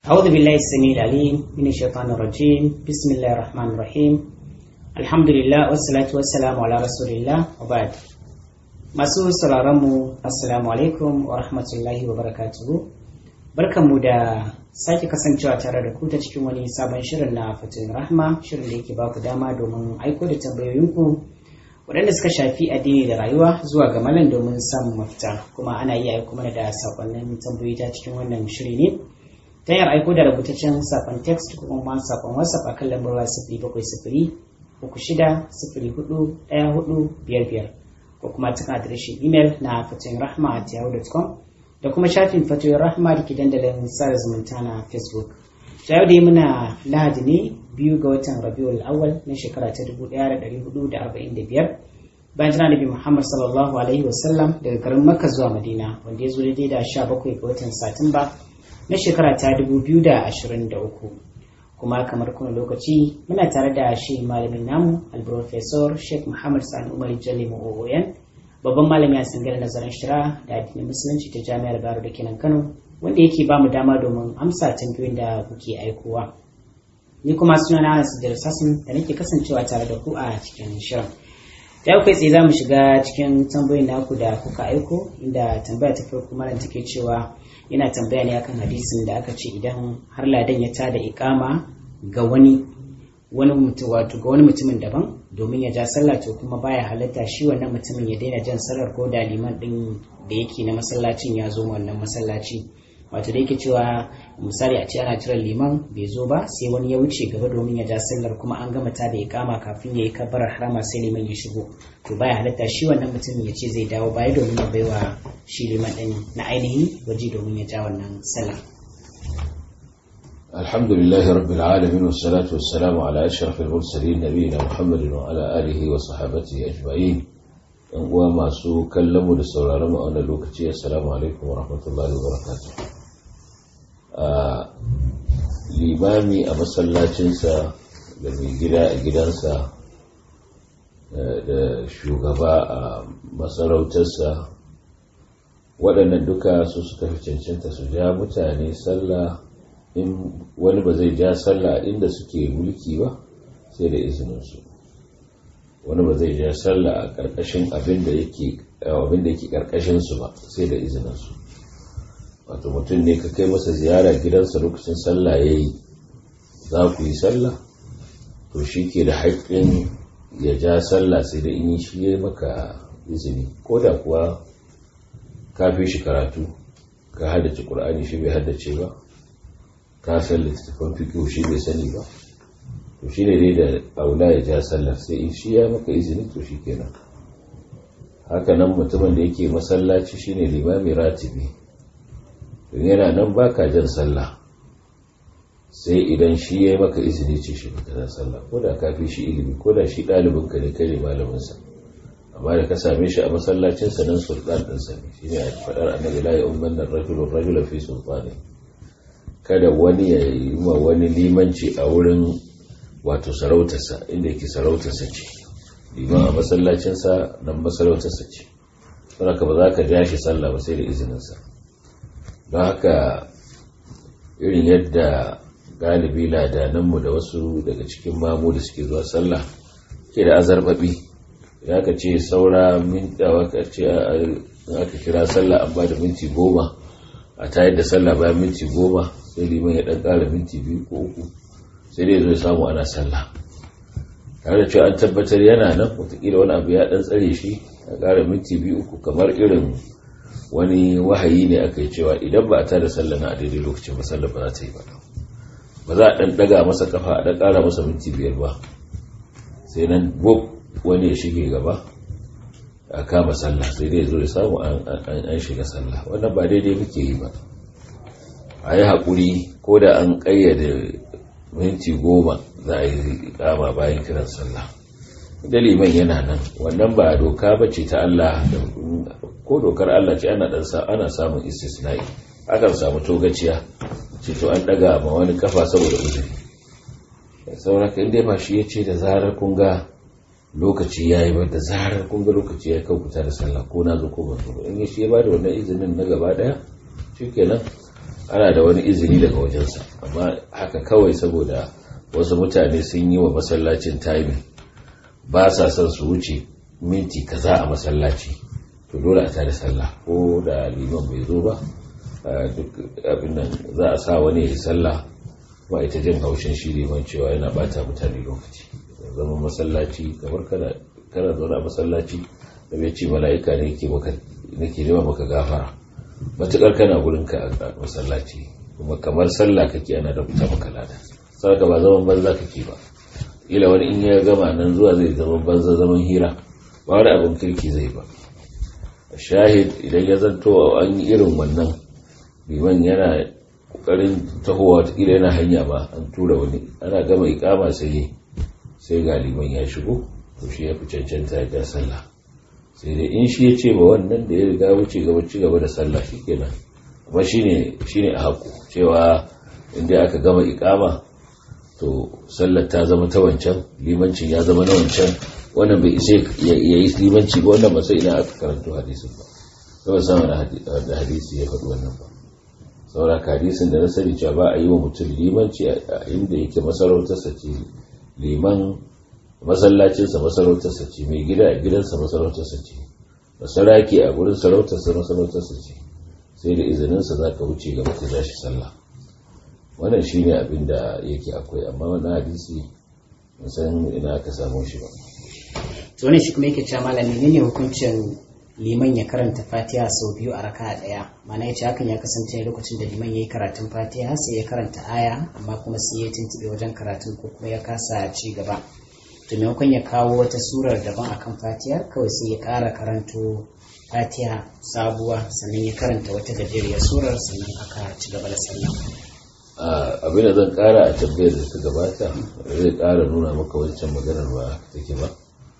أعوذ بالله السميع العليم من الشيطان الرجيم بسم الله الرحمن الرحيم الحمد لله والصلاة والسلام على رسول الله وبعد masu sauraronmu assalamu alaikum wa rahmatullahi wa barakatuhu barkanmu da sake kasancewa tare da ku ta cikin wani sabon shirin na fatin rahma shirin da yake baku dama domin aiko da tambayoyinku waɗanda suka shafi addini da rayuwa zuwa ga malam domin samun mafita kuma ana iya aiko mana da sakonnin tambayoyi ta cikin wannan shiri ne ta hanyar aiko da rubutaccen sakon text ko kuma sakon whatsapp akan lambar waya sifiri bakwai sifiri uku shida sifiri hudu ɗaya hudu biyar biyar ko kuma cikin adireshin imel na fatoyin rahma at yahoo.com da kuma shafin fatoyin rahma da ke dandalin sada zumunta na facebook ta yau dai muna lahadi ne biyu ga watan rabiul awal na shekara ta dubu ɗaya da ɗari hudu da arba'in da biyar bayan jira nabi muhammad sallallahu alaihi wasallam daga garin makka zuwa madina wanda ya zo daidai da sha bakwai ga watan satumba na shekara ta dubu biyu da ashirin da uku kuma kamar kuna lokaci muna tare da shi malamin namu alprofesor sheikh muhammad sani umar jalli mu'o'oyan babban malami a sangar nazarin shira da addinin musulunci ta jami'ar baro da kenan kano wanda yake ba mu dama domin amsa tambayoyin da kuke aikowa ni kuma suna na anas da sassan da nake kasancewa tare da ku a cikin shirin da kai tsaye za mu shiga cikin tambayoyin naku da kuka aiko inda tambaya ta farko malam take cewa yana tambaya ne akan hadisin da aka ce idan har ladan ya tada ikama ga wani wani mutum wato ga wani mutumin daban domin ya ja sallah to kuma baya halatta shi wannan mutumin ya daina jan sallar ko da liman din da yake na masallacin ya zo wannan masallaci wato da yake cewa misali a ce ana jiran liman bai zo ba sai wani ya wuce gaba domin ya ja sallar kuma an gama ta da ikama kafin ya yi kabbarar harama sai liman ya shigo to baya halatta shi wannan mutumin ya ce zai dawo baya domin ya baiwa shi liman din na ainihi waje domin ya ja wannan sallar الحمد لله رب العالمين والصلاة والسلام على أشرف المرسلين نبينا محمد وعلى آله وصحابته أجمعين وما سو كلموا لسولارما أنا لوكتي السلام عليكم ورحمة الله وبركاته limami a masallacinsa da mai gida a gidansa da shugaba a masarautarsa waɗannan duka su suka fi cancanta su ja mutane sallah in wani ba zai ja sallah inda suke mulki ba sai da izininsu wani ba zai ja sallah a ƙarƙashin abin da yake ƙarƙashinsu ba sai da izininsu wato mutum ne ka kai masa ziyara gidansa lokacin sallah ya yi za ku yi sallah to shi ke da haƙƙin ya ja sallah sai da in shi ya maka izini ko da kuwa ka fi shi karatu ka haddace ƙur'ani shi bai haddace ba ka san littattafan fikiyo shi bai sani ba to shi ne dai da aula ya ja sallar sai in shi ya maka izini to shi kenan haka nan mutumin da yake masallaci shine limami ratibi don yana nan ba ka jan sallah sai idan shi ya yi maka izini ce shi ka jan sallah ko da ka fi shi ilimi ko da shi ɗalibinka ne kai ne malaminsa amma da ka same shi a masallacinsa nan sultan ɗinsa ne shi ne a faɗar annabi la ya umman nan rajulun rajula fi sultani kada wani ya yi wa wani limanci a wurin wato sarautarsa inda yake sarautarsa ce liman a masallacinsa nan masarautarsa ce saboda ba za ka ja shi sallah ba sai da izininsa don haka irin yadda galibi ladananmu da wasu daga cikin mamu da suke zuwa sallah ke da azarbabi idan aka ce saura mintawa ka ce aka kira sallah an ba da minti goma a tayar da sallah bayan minti goma sai liman ya dan kara minti biyu ko uku sai dai zai samu ana sallah tare da cewa an tabbatar yana nan wataƙila wani abu ya dan tsare shi a kara minti biyu uku kamar irin wani wahayi ne aka yi cewa idan ba a tada sallah na a daidai lokacin ba sallah ba za ta yi ba ba za a dan daga masa kafa a dan kara masa minti biyar ba sai nan bob wani ya shige gaba a kama sallah sai dai zo ya samu an shiga sallah wannan ba daidai muke yi ba a yi haƙuri ko da an ƙayyade minti goma za a yi kama bayan kiran sallah da liman yana nan wannan ba doka ba ce ta Allah ko dokar Allah ce ana ana samun istisna'i akan samu togaciya ce to an daga ma wani kafa saboda uzuri sauraka inda ba shi ya ce da zarar kun ga lokaci ya yi ba da zarar kun ga lokaci ya kan fita da sallah ko na zo ko ban zo in ya shi ya ba da wannan izinin na gaba daya shi kenan ana da wani izini daga wajensa amma haka kawai saboda wasu mutane sun yi wa masallacin timing ba sa son su wuce minti kaza a masallaci to dole a tada sallah ko da liman bai zo ba duk abin nan za a sa wani ya sallah ba ita jin haushin shi liman cewa yana bata mutane lokaci zama masallaci kamar kana kana zaune a masallaci da bai ce mala'ika ne ke maka nake nema maka gafara matukar kana gurin ka a masallaci kuma kamar sallah kake ana da fita maka lada saboda ba zaman banza kake ba ila wani in ya gama nan zuwa zai zaman banza zaman hira ba wani abin kirki zai ba shahid idan ya zanto an yi irin wannan liman yana kokarin tahowa watakila yana hanya ba an tura wani ana gama ikama sai sai ga liman ya shigo to shi ya fi cancanta ya ga sallah sai dai in shi ya ce ba wannan da ya riga wuce gaba ci gaba da sallah shi kenan amma shine shine a haku cewa inda aka gama ikama to sallar ta zama ta wancan limancin ya zama na wancan wannan bai isa ya yi limanci ba wannan ba sai ina aka karanto hadisin ba kawai sama da hadisi ya faɗi wannan ba saura hadisin da na sani cewa ba a yi wa mutum limanci a inda yake masarautarsa ce liman masallacinsa masarautarsa ce mai gida a gidansa masarautarsa ce masaraki a gurin sarautarsa masarautarsa ce sai da izininsa za ka wuce gaba ka shi sallah wannan shi ne abin da yake akwai amma wani hadisi san ina aka samu shi ba to ne shi kuma yake cewa malami ne hukuncin liman ya karanta fatiha sau biyu a raka daya mana ya ce hakan ya kasance lokacin da liman ya yi karatun fatiha sai ya karanta aya amma kuma sai ya tuntube wajen karatun ko kuma ya kasa ci gaba to maimakon ya kawo wata surar daban akan fatiha kawai sai ya kara karanto fatiha sabuwa sannan ya karanta wata gajeriyar surar sannan aka ci gaba da sallah abin da zan kara a tambayar da ta gabata zai kara nuna maka wancan maganar ba take ba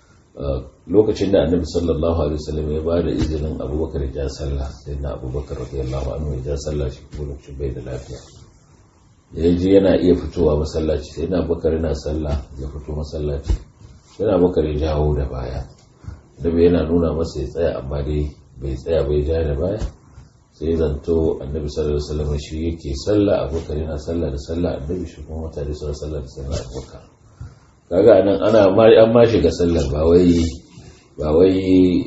lokacin da annabi sallallahu alaihi wasallam ya ba da izinin abubakar ya ja sallah sai na abubakar radiyallahu anhu ya ja sallah shi kuma lokacin bai da lafiya ya ji yana iya fitowa masallaci sai na abubakar yana sallah ya fito masallaci sai na abubakar ya jawo da baya da bai yana nuna masa ya tsaya amma dai bai tsaya bai ja da baya sai zanto annabi sallallahu alaihi wasallam shi yake sallah abubakar yana sallah da sallah annabi shi kuma mutane suna sallah da sallah abubakar kaga nan ana an ma shiga sallar ba wai ba wai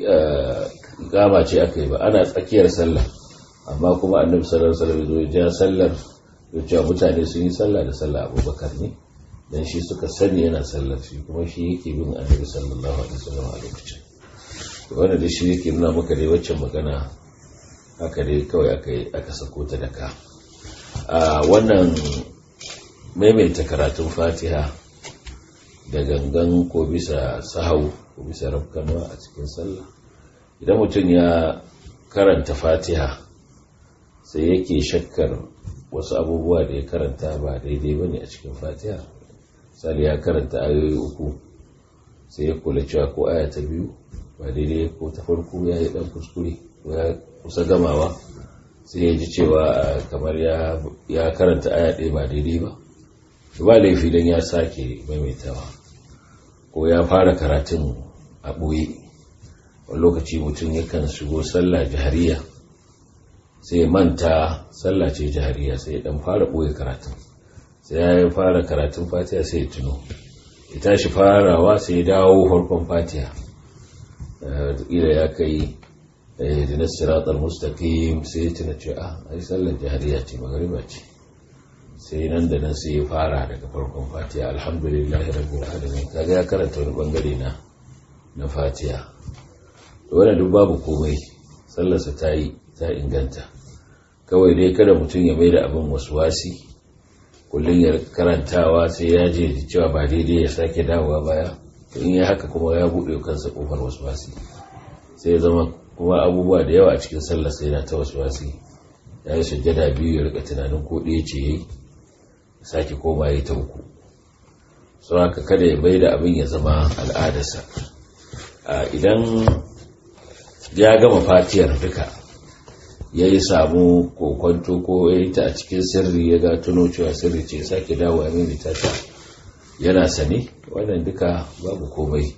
gama ce aka yi ba ana tsakiyar sallah amma kuma annabi sallallahu alaihi wasallam ya ja sallar ya cewa mutane sun yi sallah da sallah abubakar ne dan shi suka sani yana sallar shi kuma shi yake bin annabi sallallahu alaihi wasallam a lokacin wanda da shi yake nuna maka dai waccan magana haka dai kawai aka aka sako ta da ka a wannan maimaita karatun fatiha da gangan ko bisa sahau ko bisa rafkanwa a cikin sallah idan mutum ya karanta fatiha sai yake shakkar wasu abubuwa da ya karanta ba daidai ba ne a cikin fatiha misali ya karanta ayoyi uku sai ya kula cewa ko aya ta biyu ba daidai ko ta farko ya yi dan kuskure ko ya kusa gamawa sai ya ji cewa kamar ya karanta aya ɗaya ba daidai ba ba laifi don ya sake maimaitawa ko ya fara karatun a ɓoye wani lokaci mutum yakan shigo sallah jihariya sai manta sallah ce jihariya sai ya dan fara ɓoye karatun sai ya fara karatun fatiha sai ya tuno ya tashi farawa sai ya dawo farkon fatiha ila ya kai da siratar mustaqim sai ya tuna ce ah ai sallar jihariya ce magariba ce sai nan da nan sai ya fara daga farkon fatiha alhamdulillahi rabbil alamin kaga ya karanta wani bangare na na fatiha wannan duk babu komai sallarsa ta yi ta inganta kawai dai kada mutum ya mai da abin wasi kullum ya karantawa sai ya je cewa ba daidai ya sake dawowa baya to in ya haka kuma ya buɗe kansa kofar wasi sai ya zama kuma abubuwa da yawa a cikin sallarsa yana ta wasi ya yi sujjada biyu ya rika tunanin ko ɗaya ce yayi sake koma ya ta uku sau haka kada ya bai da abin ya zama al'adarsa idan ya gama fatiyar duka ya yi samu kokonto ko ya yi ta a cikin sirri ya ga tuno cewa sirri ce sake dawo a mai ta yana sane wannan duka babu komai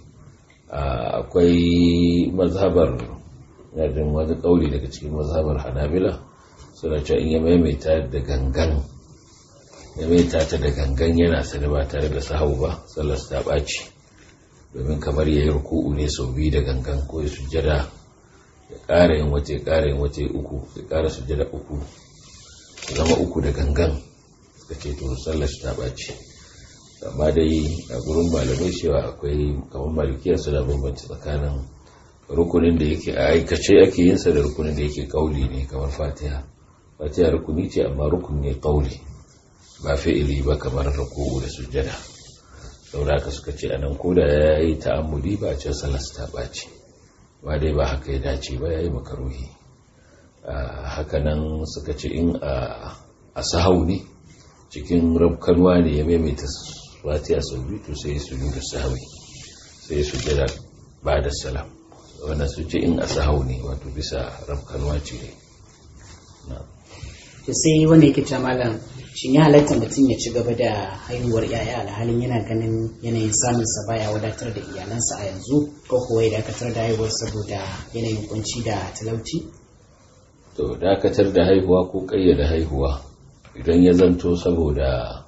akwai mazhabar yadda wani kauli daga cikin mazhabar hanabila suna cewa in ya maimaita da gangan ya maimaita ta da gangan yana sani ba tare da sahau ba sallar ta ɓaci domin kamar ya yi ruku'u ne sau biyu da gangan ko ya sujjada ya ƙara yin wata ya ƙara yin wata uku ya ƙara sujjada uku ya zama uku da gangan suka ce to sallar ta ɓaci amma dai a gurin malamai cewa akwai kamar malikiyar su da bambanci tsakanin rukunin da yake a aikace ake yin sa da rukunin da yake kauli ne kamar fatiha fatiha rukuni ce amma rukun ne kauli ba fi'ili ba kamar ruku'u da sujjada saboda haka suka ce anan koda ya yi ta'ammuli ba a ce sallar ta ɓaci ba dai ba haka ya dace ba ya yi makaruhi hakanan suka ce in a sahau ne cikin rabkanwa ne ya maimaita fatiha sau biyu to sai su yi da sahawi sai su jira ba da salam wannan su ce in a sahau ne wato bisa rabkanwa ce ne to sai wanda yake ta malam shin ya halatta mutum ya ci gaba da haihuwar yaya alhalin yana ganin yanayin samun sa baya wadatar da iyalansa a yanzu ko kuwa ya dakatar da haihuwar saboda yanayin kunci da talauci to dakatar da haihuwa ko kayyada haihuwa idan ya zanto saboda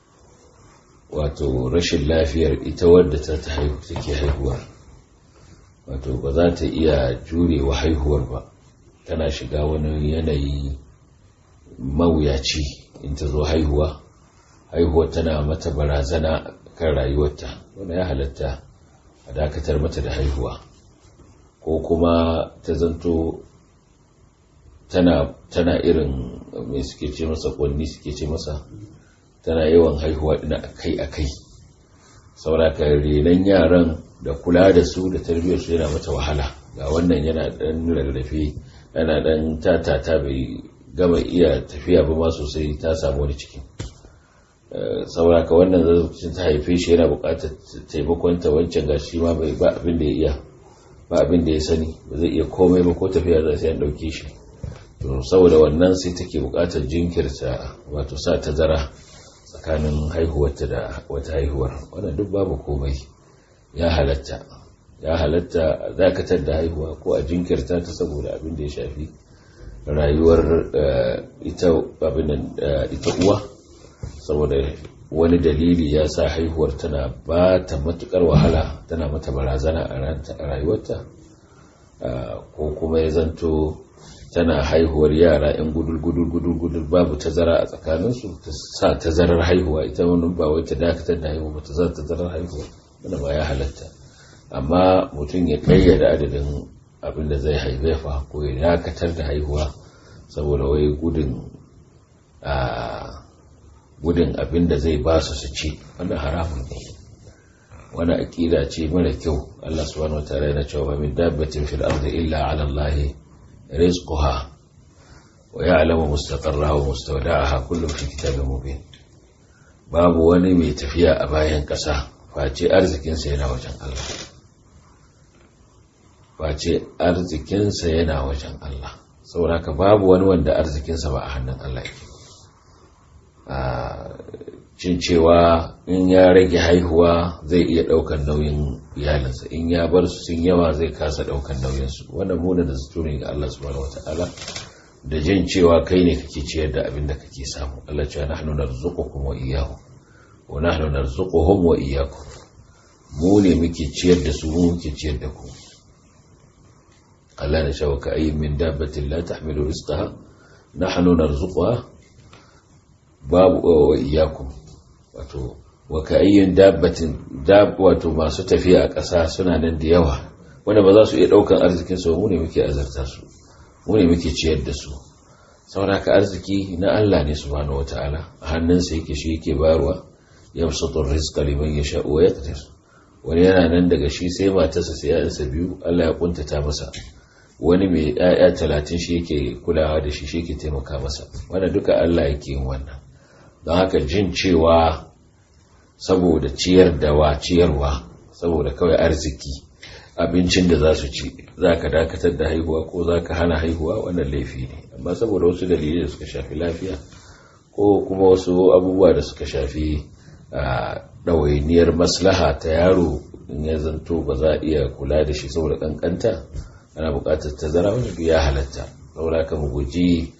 wato rashin lafiyar ita wadda ta ta haihu take haihuwar wato ba za ta iya jurewa haihuwar ba tana shiga wani yanayi mawuyaci in ta zo haihuwa haihuwar tana mata barazana kan rayuwarta wanda ya halatta a dakatar mata da haihuwa ko kuma ta zanto tana, tana irin mai suke ce masa kwanni suke ce masa tana yawan haihuwa ina akai-akai sauraka renon yaran da kula da su da tarbiyyar su yana mata wahala ga wannan yana dan rarrafe yana dan tatata bai gama iya tafiya ba ma sosai ta samu wani cikin sauraka wannan zazzabcin ta haife shi yana bukatar taimakonta wancan ga shi ma bai ba abin da ya iya ba abin da ya sani ba zai iya komai ba ko tafiya za sai an dauke shi to saboda wannan sai take bukatar jinkirta wato sa tazara tsakanin haihuwarta da wata haihuwar wannan duk babu komai ya halatta ya halatta dakatar da haihuwa ko a jinkirta ta saboda abin da ya shafi rayuwar ita abin ita uwa saboda wani dalili ya sa haihuwar tana ba ta matukar wahala tana mata barazana a rayuwarta ko kuma ya zanto tana haihuwar yara 'yan gudul-gudul-gudul babu tazara a tsakaninsu ta sa tazarar haihuwa ita wani ba wai ta dakatar da haihuwa ba ta za tazarar haihuwa wanda ba ya halatta amma mutum ya kayyada adadin abin da zai haifa ko ya dakatar da haihuwa saboda wai gudun a gudun abin da zai ba su su ci wannan haramun ne wani aƙida ce mara kyau Allah subhanahu wataala yana cewa min dabbatin fil ardi illa ala Allah rizquha wa ya'lamu mustaqarraha wa mustawda'aha kullu fi kitabin mubin babu wani mai tafiya a bayan ƙasa face arzikinsa yana wajen Allah face arzikinsa yana wajen Allah saboda babu wani wanda arzikinsa ba a hannun Allah yake cin cewa in ya rage haihuwa zai iya ɗaukar nauyin iyalinsa in ya bar su sun yawa zai kasa ɗaukar nauyinsu wannan muna da zato ne ga Allah subhanahu wata'ala da jin cewa kai ne kake ciyar da abin da kake samu Allah cewa nahnu narzuqukum wa iyyahum wa nahnu narzuquhum wa iyyakum mu ne muke ciyar da su mu muke ciyar da ku Allah na cewa ka ayyin min dabbatin la tahmilu rizqaha nahnu narzuquha babu wa iyyakum wato wa ka ayyin dabbatin dab wato masu tafiya a ƙasa suna nan da yawa wanda ba za su iya ɗaukan arzikin su mu ne muke azarta su mu ne muke ciyar da su sauraka arziki na Allah ne subhanahu wataala a hannunsa yake shi yake bayarwa yabsutu rizqa liman yasha wa yaqdir wani yana nan daga shi sai matarsa sai ya'yansa biyu Allah ya kuntata masa wani mai ya'ya talatin shi yake kulawa da shi shi yake taimaka masa wanda duka Allah yake yin wannan don haka jin cewa saboda ciyar da wa ciyarwa saboda kawai arziki abincin da za su ci za ka dakatar da haihuwa ko za ka hana haihuwa wannan laifi ne amma saboda wasu dalilai da suka shafi lafiya ko kuma wasu abubuwa da suka shafi ɗawainiyar maslaha ta yaro in ya zanto ba za a iya kula da shi saboda ƙanƙanta ana buƙatar tazara wani ya halatta saboda ka mu guji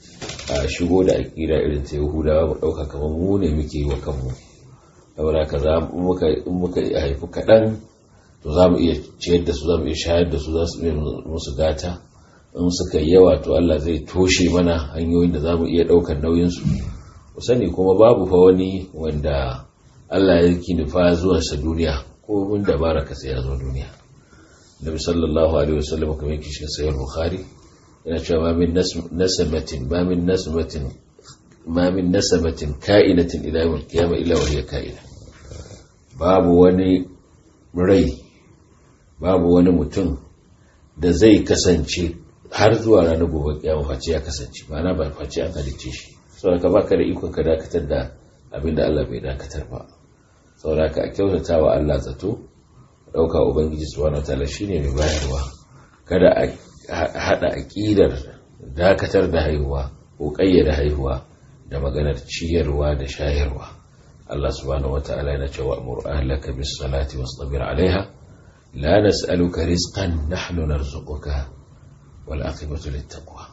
a shigo da aƙida irin ta yahudawa mu ɗauka kamar mu ne muke yi wa kanmu saboda ka za in muka haifi kaɗan to za mu iya ciyar da su za mu iya shayar da su za su iya musu gata in suka yi yawa to Allah zai toshe mana hanyoyin da za mu iya ɗaukar nauyinsu ku sani kuma babu fa wani wanda Allah ya ki nufa zuwansa duniya ko mun dabara ka sai ya zo duniya Nabi sallallahu alaihi wasallam kamar yake cikin sahih Bukhari yana cewa ma min nasamatin ma min nasamatin ma min nasamatin ka'inatin ila yawm al-qiyamah illa wa hiya ka'ina babu wani rai babu wani mutum da zai kasance har zuwa ranar gobe kiyama face ya kasance ma'ana ba face an halicce shi saboda ka baka da ikon ka dakatar da abin da Allah bai dakatar ba saboda ka kyautata wa Allah zato dauka ubangiji subhanahu wataala shine mai bayarwa kada a hada aqidar dakatar da haihuwa ko kayyada haihuwa da maganar ciyarwa da shayarwa Allah subhanahu wataala yana cewa amur ahlaka bis salati wastabir alaiha la nas'aluka rizqan nahnu narzuquka wal aqibatu lit taqwa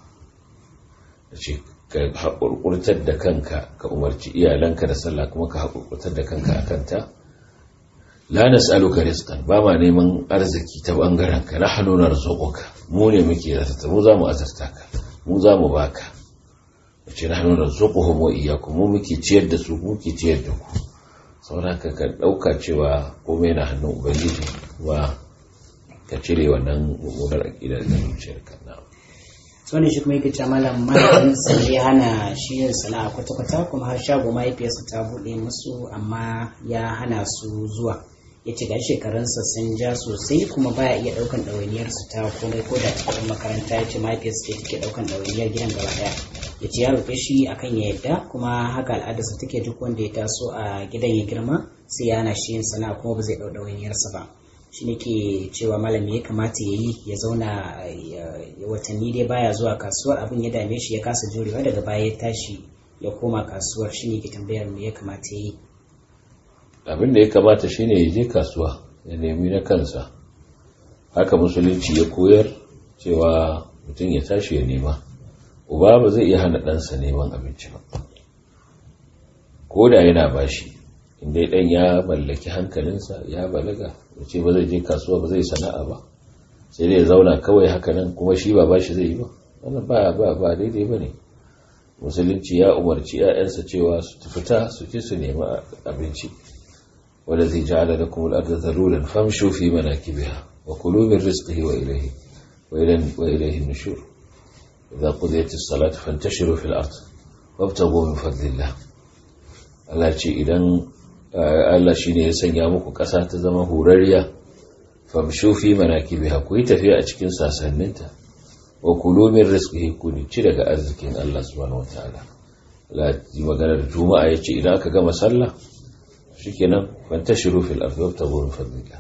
ce ka haƙurƙurtar da kanka ka umarci iyalanka da sallah kuma ka haƙurƙurtar da kanka a kanta la nas'aluka rizqan ba ma neman arziki ta bangaren ka nahnu narzuquka mu ne muke zata mu za mu azarta ka mu za mu baka wace nahnu narzuquhum wa iyyakum mu muke ciyar da su muke ciyar da ku saboda ka ka dauka cewa komai na hannun ubangiji wa ka cire wannan mummunar aqida da zuciyarka na'am wani shi kuma yake ce malam mahaifinsa ya hana shi yin sana'a kwata-kwata kuma har shago mahaifiyarsa ta buɗe musu amma ya hana su zuwa ya ce ga shekarunsa sun ja sosai kuma baya iya ɗaukan ɗawainiyarsu ta komai ko da cikin makaranta ya ce mahaifiyarsa ce take ɗaukan ɗawainiyar gidan gaba ɗaya ya ce ya roƙe shi akan ya yadda kuma haka al'adarsa take duk wanda ya taso a gidan ya girma sai ya hana shi yin sana'a kuma ba zai ɗau ɗawainiyarsa ba shi ne ke cewa malami ya kamata ya yi ya zauna watanni dai baya zuwa kasuwar abin ya dame shi ya kasa jurewa daga baya ya tashi ya koma kasuwar shi ne ke tambayar me ya kamata ya yi abin da ya kamata shi ne ya je kasuwa ya nemi na kansa haka musulunci ya koyar cewa mutum ya tashi ya nema uba ba zai iya hana ɗansa neman abinci ba ko da yana bashi inda ɗan ya mallaki hankalinsa ya balaga ya ce ba zai je kasuwa ba zai sana'a ba sai dai ya zauna kawai haka nan kuma shi ba bashi zai yi ba wannan ba ba ba daidai ba ne musulunci ya umarci 'ya'yansa cewa su fita su ce su nemi abinci wanda zai ja'ala lakum al-ardha dhalulan famshu fi manakibiha wa kulu min rizqihi wa ilayhi wa ilayhi wa ilayhi an-nushur idza qudiyat as-salatu fantashiru fil ard wabtaghu min fadlillah Allah ce idan Allah shine ya sanya muku ƙasa ta zama horarriya famshu fi manakibiha ku yi tafiya a cikin sasanninta wa kulu min rizqihi ku ci daga arzikin Allah subhanahu wataala Allah ji maganar juma'a yace idan aka gama sallah shikenan fantashiru fil ardi wabtaghu min fadlillah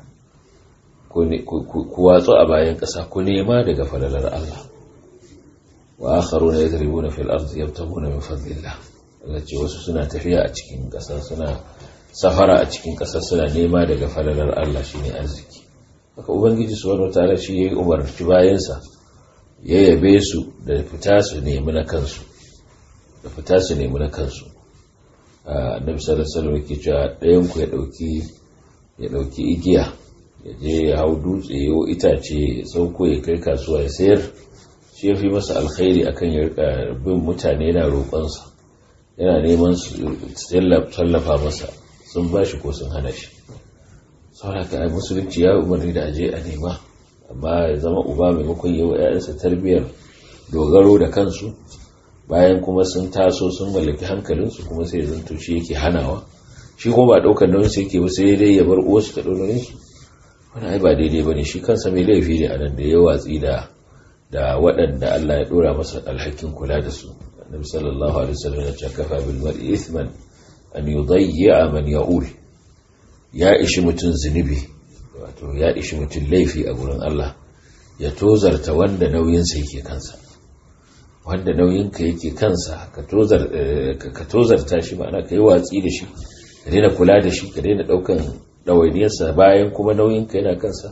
ku watsu a bayan ƙasa ku nema daga falalar Allah wa akharuna yadribuna fil ardi yabtaguna min fadlillah Allah ce wasu suna tafiya a cikin ƙasa suna safara a cikin ƙasa suna nema daga falalar Allah shine arziki haka ubangiji subhanahu wataala shi yayi umarci bayansa ya yabe su da fita su nemi na kansu da fita su nemi na kansu annabi sallallahu alaihi wasallam yake cewa ɗayan ku ya dauki ya dauki igiya ya je ya hau dutse ya itace ya sauko ya kai kasuwa ya sayar shi ya fi masa alkhairi akan ya rika bin mutane yana roƙonsa yana neman su tallafa masa sun ba shi ko sun hana shi sauraka a musulunci ya umarni da aje a nema amma ya zama uba maimakon yi wa 'ya'yansa tarbiyyar dogaro da kansu bayan kuma sun taso sun mallaki hankalinsu kuma sai zanto shi yake hanawa shi kuma ba ɗaukar nauyin su yake ba sai dai ya bar uwarsu ta ɗau nauyin su wani ai ba daidai ba ne shi kansa mai laifi ne a nan da ya watsi da da waɗanda Allah ya ɗora masa alhakin kula da su annabi sallallahu alaihi wasallam ya ce kafa bil mar'i ithman an yudayya man ya'ul ya ishi mutun zunubi wato ya ishi mutun laifi a gurin Allah ya tozarta wanda nauyinsa yake kansa wanda nauyinka yake kansa ka tozar ka tozarta shi ma'ana kai watsi da shi ka daina kula da shi ka daina daukan ɗawainiyarsa bayan kuma nauyinka yana kansa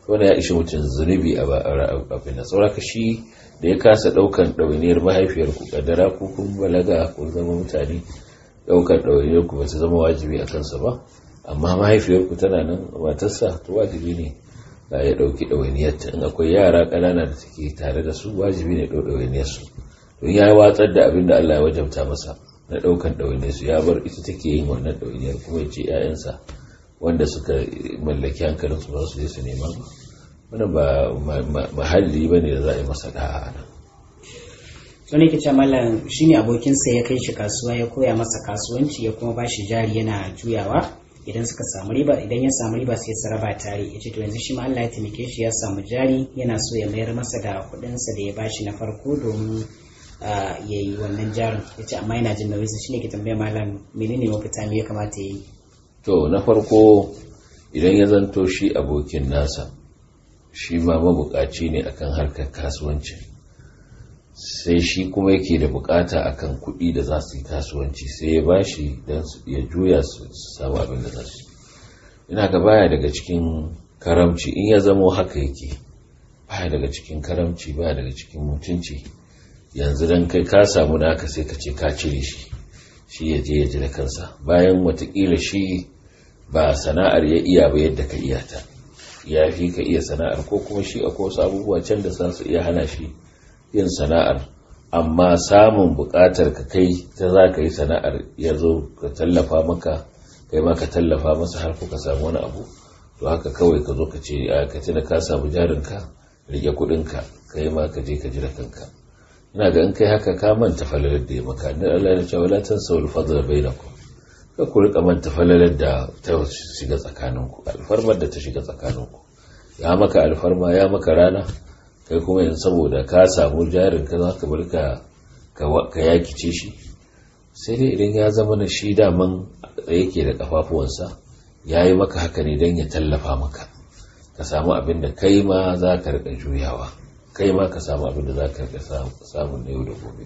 wani ya ishi mutum zunubi a abin da sauraka shi da ya kasa daukan ɗawainiyar mahaifiyar ku kaddara ko kun balaga ko zama mutane daukan ɗawainiyar ku ba ta zama wajibi a kansa ba amma mahaifiyar ku tana nan matarsa to wajibi ne da ya dauki ɗawainiyarta in akwai yara ƙanana da take tare da su wajibi ne ɗau ɗawainiyar su don ya watsar da abin da Allah ya wajabta masa na ɗaukan ɗawainiyar su ya bar ita take yin wannan ɗawainiyar kuma ya ce 'ya'yansa wanda suka mallaki hankalin su ba su je su nema ba wannan ba mahalli ba ne da za a yi masa da'a a nan to ne kice mallam shine abokinsa ya kai shi kasuwa ya koya masa kasuwanci ya kuma bashi jari yana juyawa idan suka samu riba idan ya samu riba sai su raba tare yace to yanzu shi ma Allah ya taimake shi ya samu jari yana so ya mayar masa da kuɗin sa da ya bashi na farko domin ya yi wannan jarin yace amma yana jin nauyi shine ke tambaya mallam menene mafita me ya kamata ya yi to na farko idan ya zanto shi abokin nasa shi ma mabukaci ne akan harkar kasuwanci sai shi kuma yake da bukata akan kuɗi da za su yi kasuwanci sai ya bashi don ya juya su samu abin da za su ina ga baya daga cikin karamci in ya zamo haka yake baya daga cikin karamci baya daga cikin mutunci yanzu don kai ka samu naka sai ka ce ka cire shi shi ya je ya ji da kansa bayan watakila shi ba sana'ar ya iya ba yadda ka iya ta ya fi ka iya sana'ar ko kuma shi akwai wasu abubuwa can da za su iya hana shi yin sana'ar amma samun buƙatar ka kai ta za ka yi sana'ar ya zo ka tallafa maka kai ma ka tallafa masa har kuka samu wani abu to haka kawai ka zo ka ce a ka da ka samu jarinka rike kuɗinka kai ma ka je ka ji da kanka ina ga in kai haka ka manta falalar da ya maka dan Allah ya ce wala tansawul fadla bainakum ka ku rika manta falalar da ta shiga tsakaninku alfarmar da ta shiga tsakaninku ya maka alfarma ya maka rana kai kuma yanzu saboda ka samu jarin ka za ka bar ka yakice shi sai dai idan ya zama na shi daman yake da kafafuwansa ya yi maka haka ne don ya tallafa maka ka samu abin da kai ma za ka rika juyawa kai ma ka samu abin da za ka rika samun na yau da gobe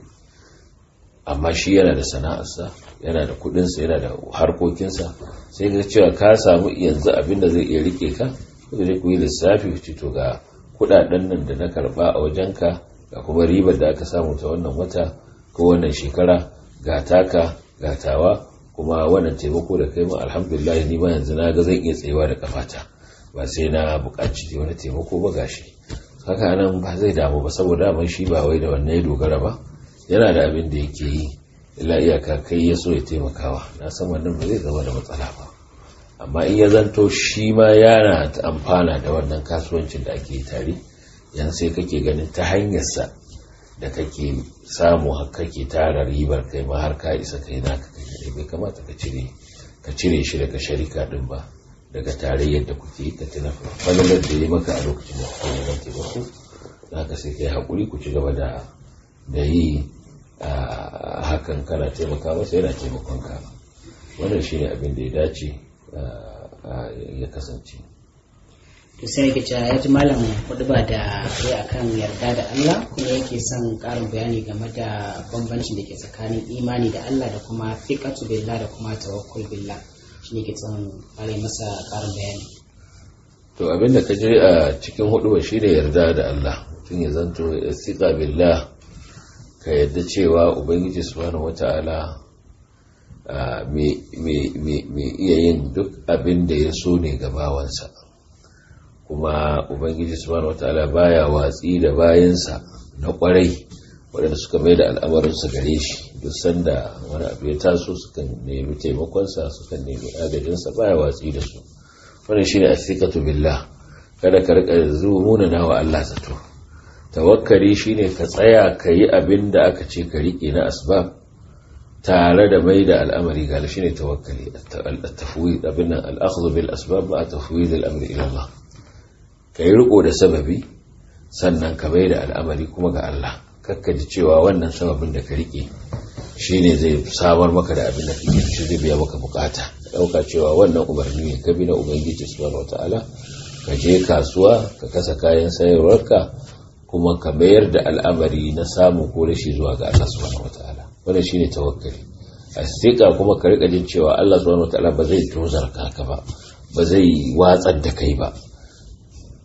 amma shi yana da sana'arsa yana da kudinsa yana da harkokinsa sai ka cewa ka samu yanzu abin da zai iya rike ka kuma zai ku yi lissafi ku to ga kudaden nan da na karba a wajenka ga kuma ribar da aka samu ta wannan wata ko wannan shekara ga taka ga tawa kuma wannan taimako da kai ma alhamdulillah ni ma yanzu na ga zan iya tsayawa da kafata ba sai na buƙaci wani taimako ba gashi haka nan ba zai damu ba saboda mai shi ba wai da wannan ya dogara ba yana da abin da yake yi illa iyaka kai ya so ya taimakawa na san wannan ba zai zama da matsala ba amma in ya zanto shi ma yana amfana da wannan kasuwancin da ake tare yan sai kake ganin ta hanyarsa da kake samu har kake tara ribar kai ma har ka isa kai naka kai bai kamata ka cire ka cire shi daga sharika din ba daga tarayyar da kuke ka tuna falalar da ya maka a lokacin da kuke neman taimako za ka sai kai haƙuri ku ci gaba da da yi hakan kana taimaka masa yana taimakon ka wannan shine abin da ya dace ya kasance to sai yake cewa ya ji malam ba da kai akan yarda da Allah kuma yake son karin bayani game da bambancin da ke tsakanin imani da Allah da kuma fiqatu billah da kuma tawakkul billah shi ne ke son kare masa karin bayani to abin da ka je a cikin hudu shi ne yarda da Allah tun ya zanto istiqa billah ka yadda cewa ubangiji subhanahu wata'ala mai iya yin duk abin da ya so ne ga bawansa kuma ubangiji subhanahu wata'ala baya watsi da bayansa na kwarai waɗanda suka mai da al'amarinsa gare shi duk sanda wani abu ya taso sukan nemi taimakonsa sukan nemi agajinsa baya watsi da su wannan shine asikatu billah kada ka rika zuwa na wa Allah zato tawakkali shine ka tsaya ka yi abin da aka ce ka riƙe na asbab tare da mai da al'amari ga shi ne tawakkali at-tafwid abin nan al-akhdhu bil asbab ma tafwid al-amri ila Allah kai riko da sababi sannan ka mai da al'amari kuma ga Allah kakka ji cewa wannan sababin da ka rike shine zai samar maka da abin da kake shi zai biya maka bukata dauka cewa wannan umarni ne ka bi na ubangiji subhanahu wataala ka je kasuwa ka kasa kayan sayarwarka kuma ka mayar da al'amari na samu ko rashi zuwa ga Allah subhanahu wataala wannan shine tawakkali asika kuma ka rika jin cewa Allah subhanahu wataala ba zai tozarka ka ba ba zai watsar da kai ba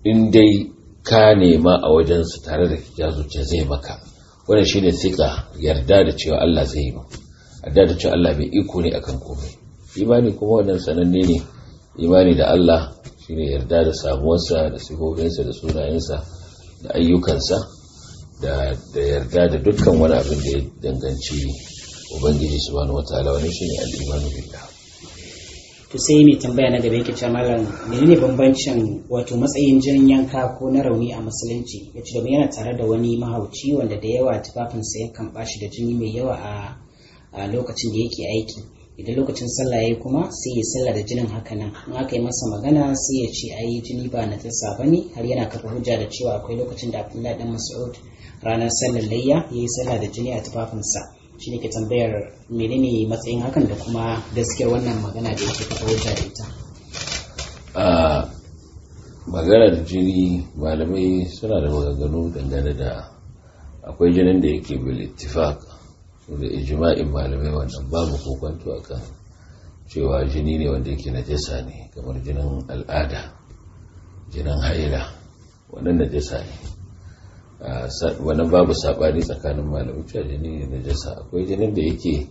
in dai ka nema a wajensa tare da ya zuciya zai maka wannan shine sika yarda da cewa Allah zai yi yarda da cewa Allah bai iko ne akan komai imani kuma wannan sananne ne imani da Allah shine yarda da samuwarsa da sifofinsa da sunayensa da ayyukansa da yarda da dukkan wani abin da ya danganci ubangiji subhanahu wataala wani shine al-imanu billah to sai mai tambaya na gaba yake cewa malam menene bambancin wato matsayin jinin yanka ko na rauni a musulunci yace domin yana tare da wani mahauci wanda da yawa tufafinsa yakan bashi da jini mai yawa a lokacin da yake aiki idan lokacin sallah yayi kuma sai ya sallah da jinin haka nan in aka yi masa magana sai ya ce ai jini ba na tasa bane har yana kafa hujja da cewa akwai lokacin da Abdullahi dan Mas'ud ranar sallar layya yayi sallah da jini a tufafinsa shi ne ke tambayar menene matsayin hakan da kuma gaskiyar wannan magana da yake kafa hujja da ita a maganar jini malamai suna da maganganu dangane da akwai jinin da yake bil ittifaq da ijma'in malamai wannan babu kokonto akan cewa jini ne wanda yake najasa ne kamar jinin al'ada jinin haila wannan najasa ne wannan babu sabani tsakanin malamai cewa jini ne najasa akwai jinin da yake